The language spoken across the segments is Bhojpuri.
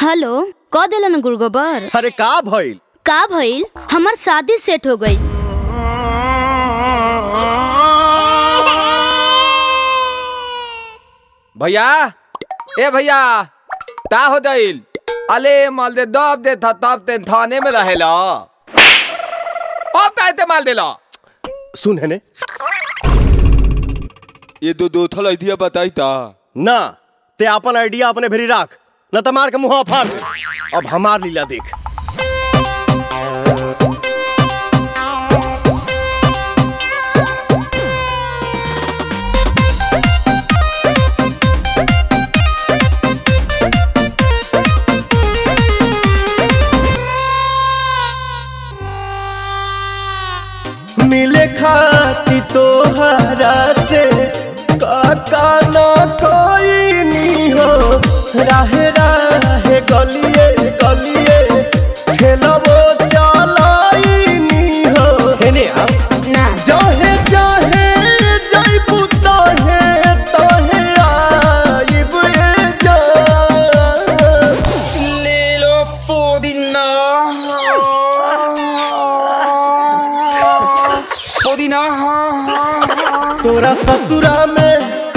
हेलो क दिलन गुड़गोबर अरे का भइल का भइल हमार शादी सेट हो गई भैया ए भैया ता हो दिल अले माल दे दब दे था तब ते थाने में रहेला अब ताय ते माल देला सुन है ने ये दो दो थल आइडिया बताई ता ना ते अपन आइडिया अपने भेरी राख न त मार के मुंह फाड़ दे अब हमार लीला देख मिले खाती तोहरा से काका न कोई नी हो राहे राहे गलिए गलिए खेलबो चलाई नी हो हेने आप ना जहे जहे जइबू तहे तहे आइब ए जान ले लो पुदीना पुदीना तोरा ससुरा में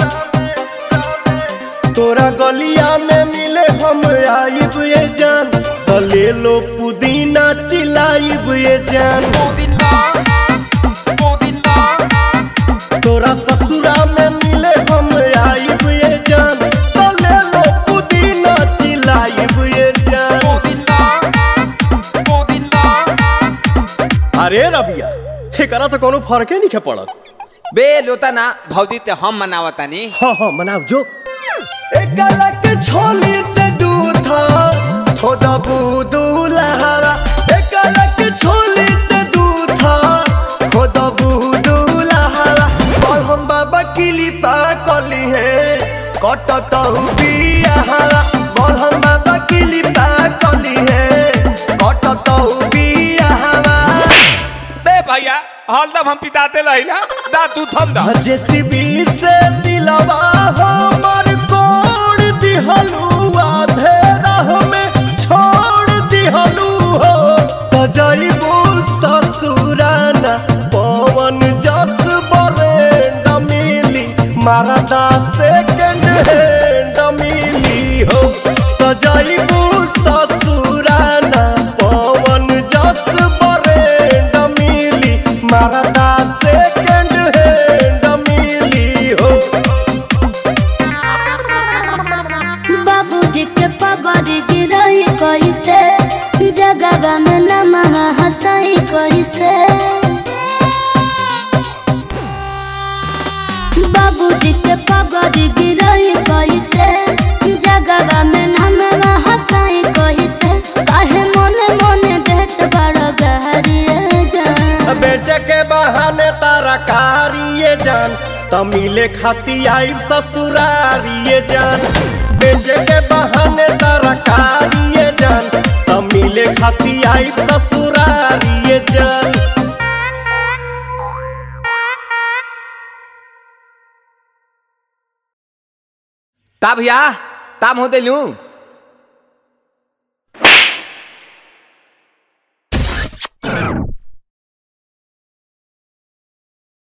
तोरा गलिया में मिले हम आइब ये जान तो ले लो पुदीना चिलाइब ये जान पुदीना पुदीना तोरा ससुरा में मिले हम आइब ये जान तो ले लो पुदीना चिलाइब ये जान पुदीना पुदीना अरे रबिया एकरा तो कोनो फर्के नहीं पड़त बे लोता ना भौजी ते हम मनावतानी हाँ हाँ मनाओ जो एकरा के छोली ते दूधा थोड़ा बूदूला हवा एकरा के छोली ते दूधा थोड़ा बूदूला हवा और हम बाबा किली पा कली है कटत बिया हवा बोल हम बाबा किली पा कली है कटत बिया हवा बे भैया हलदम हम पिताते रहिला दा तू थम दा जेसीबी से दिलवा हमर कोड़ दिहलुआ धेरा में छोड़ दिहलु हो त जइबू ससुराना पवन जस बरेंड मिली मारदा सेकंड हैंड मिली हो त जइबू ससुराना पवन जस बरेंड मिली मारदा सेकंड हैंड मिली हो बाबूजी के पगड़ गिरई कैसे जगवा में नमवा हंसई कैसे बाबूजी के पगड़ गिरई कैसे जगवा में नमवा हंसई कैसे काहे मोने मोने देत बड़ गहरिए जान बेचे के बहाने तारा कारिए जान तमिले खाती आइब ससुरारिए जान बेचे के बहाने तारा कारिए जान तमिले खाती आइब ससुरारिए जान ता भैया ताम हो दिलू